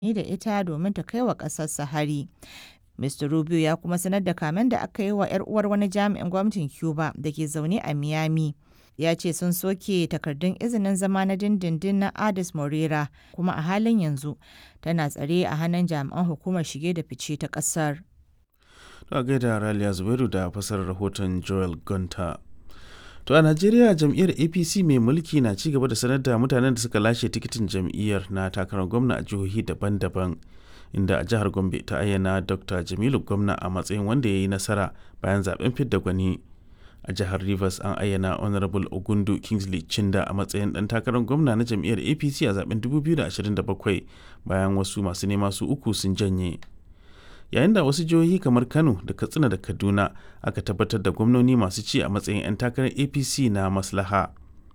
amfani da ita domin ta kai wa ƙasarsa hari. Mr. Rubio ya kuma sanar da kamen da aka yi wa 'yar uwar wani jami'in gwamnatin Cuba da ke zaune a Miami. Ya ce sun soke takardun izinin zama na dindindin na Adis Morera kuma a halin yanzu tana tsare a hannun jami'an hukumar shige da fice ta ƙasar. To gaida Raliya Zubairu da fasarar rahoton Joel Gunter. To a Najeriya jam'iyyar APC mai mulki na ci gaba da sanar da mutanen da suka lashe tikitin jam'iyyar na takarar gwamna a jihohi daban-daban. Inda a jihar Gombe ta ayyana Dr. Jamilu gwamna a matsayin wanda ya yi nasara bayan zaben fidda gwani. A jihar Rivers an ayyana Honorable Ogundu Kingsley Chinda a matsayin ɗan takarar gwamna na jam'iyyar APC a zaben 2027 bayan wasu masu nema su uku sun janye. yayin da wasu jihohi kamar kano da katsina da kaduna aka tabbatar da gwamnoni masu ci a matsayin 'yan takarar apc na maslaha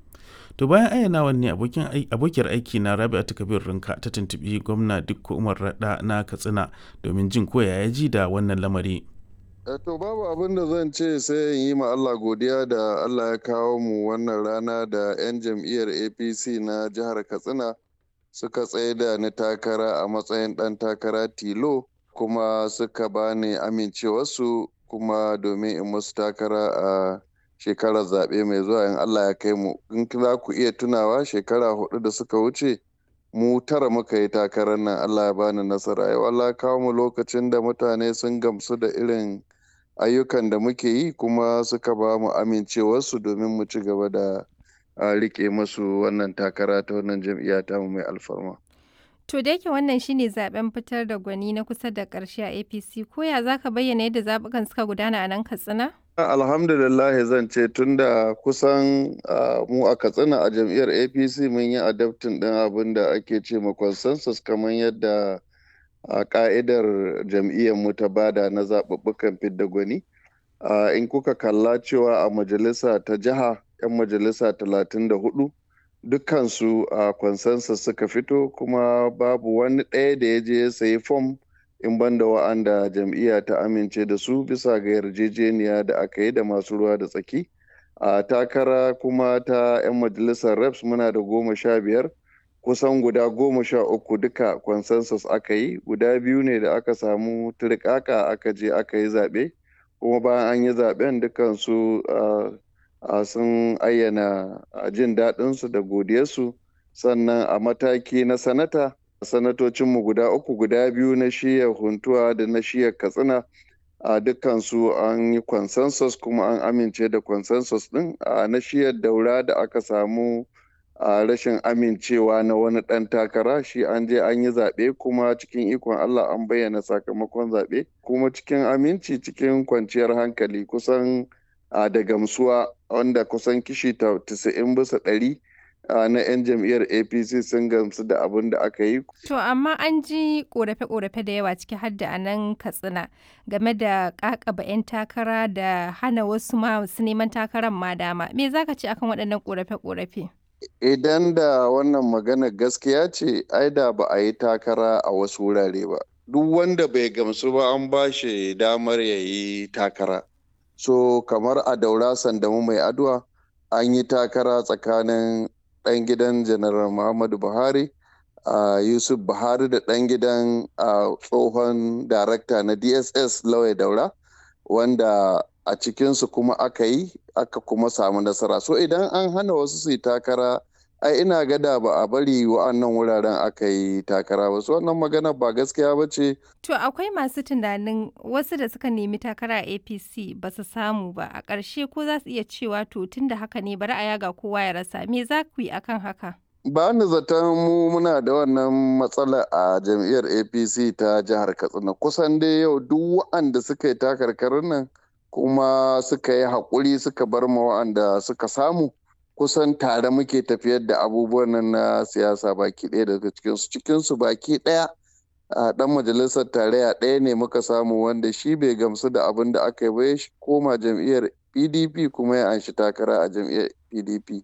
to bayan ayyanawan ne abokiyar aiki na rabi'atu kabir rinka ta tuntubi gwamna dukko umar rada na katsina domin jin koya ya ji da wannan lamari to babu abin da zan ce sai in yi ma Allah godiya da Allah ya kawo mu wannan rana da 'yan jam'iyyar apc na jihar katsina suka tsaye da ni takara a matsayin ɗan takara tilo kuma suka bani amincewarsu kuma domin in musu takara a shekarar zaɓe mai zuwa in Allah ya kai mu in za ku iya tunawa shekara hudu da suka wuce mu tara muka yi takarar nan Allah ya bani nasara yau Allah kawo mu lokacin da mutane sun gamsu da irin ayyukan da muke yi kuma suka ba mu amincewarsu domin mu ci gaba da rike musu wannan takara ta wannan jam'iyya ta mu mai alfarma. To da yake wannan shine zaben fitar da gwani na kusa da ƙarshe a APC ko ya zaka bayyana yadda zabukan suka gudana a nan Katsina? Alhamdulillah zan ce tunda kusan mu a Katsina a jam'iyyar APC mun yi adaptin ɗin abin da ake ce ma consensus kamar yadda a ka'idar jam'iyyar mu ta bada na zaɓuɓɓukan fidda gwani. In kuka kalla cewa a majalisa ta jiha 'yan majalisa talatin da hudu dukkansu a consensus suka fito kuma babu wani ɗaya da ya je ya sayi fom in banda wa'anda jam'iyya ta amince da su bisa ga yarjejeniya da aka yi da masu ruwa da tsaki a takara kuma ta 'yan majalisar reps muna da goma sha biyar kusan guda goma sha uku duka consensus aka yi guda biyu ne da aka samu turkaka aka je aka yi zaɓe kuma bayan an yi zaɓen dukansu Uh, sun ayyana uh, jin daɗinsu da godiyarsu sannan a mataki na sanata sanatocinmu guda uku guda biyu na shiyar huntuwa da na shiyar katsina a uh, dukkansu an yi consensus kuma an amince da consensus ɗin a na shiyar daura da aka samu a rashin amincewa na wani ɗan takara shi an je an yi zaɓe kuma cikin ikon allah an bayyana sakamakon zaɓe kuma cikin aminci cikin kwanciyar hankali kusan a da gamsuwa wanda kusan kishi 90 bisa ɗari na 'yan jam'iyyar apc sun gamsu da abin da aka yi. To amma an ji korafe-korafe da yawa ciki har da anan katsina game da kakaba 'yan takara da hana wasu ma su neman takarar ma dama. Me za ka ce akan waɗannan korafe-korafe? Idan da wannan magana gaskiya ce, ai da ba a yi takara a wasu wurare ba. Duk wanda bai gamsu ba an ba shi damar ya yi takara. so kamar a daura sandamu mai adwa an yi takara tsakanin ɗan gidan janaral muhammadu buhari a yusuf buhari da ɗan gidan tsohon darakta na dss lawai daura wanda a cikinsu kuma aka yi aka kuma samu nasara so idan an hana wasu su yi takara ai ina gada ba a bari wa'annan wuraren aka yi takara ba su wannan magana ba gaskiya ba ce. To akwai masu tunanin wasu da suka nemi takara a APC ba su samu ba a ƙarshe ko za su iya cewa to tun da haka ne bari a yaga kowa ya rasa me za ku yi akan haka? Ba ni zaton mu muna da wannan matsala a jam'iyyar APC ta jihar Katsina kusan dai yau duk wa'anda suka yi takarkarin nan kuma suka yi haƙuri suka bar ma wa'anda suka samu. kusan tare muke tafiyar da abubuwan nan na siyasa baki ɗaya daga cikinsu cikinsu baki ɗaya a ɗan majalisar tarayya ɗaya ne muka samu wanda shi bai gamsu da abin da aka yi ba ya koma jam'iyyar pdp kuma ya anshi takara a jam'iyyar pdp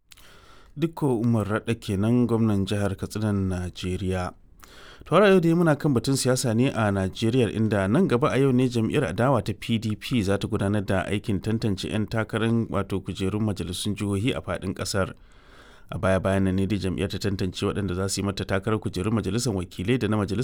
dukko umar raɗa kenan gwamnan jihar katsinan najeriya Tawara yau dai muna kan batun siyasa ne a Najeriya inda nan gaba a yau ne jam'iyyar adawa ta PDP za ta gudanar da aikin tantance 'yan takarar wato kujerun majalisun jihohi a faɗin ƙasar. A baya bayan nan ne dai jam'iyyar ta tantance waɗanda za su yi mata takarar kujerun majalisar wakilai da na majalisar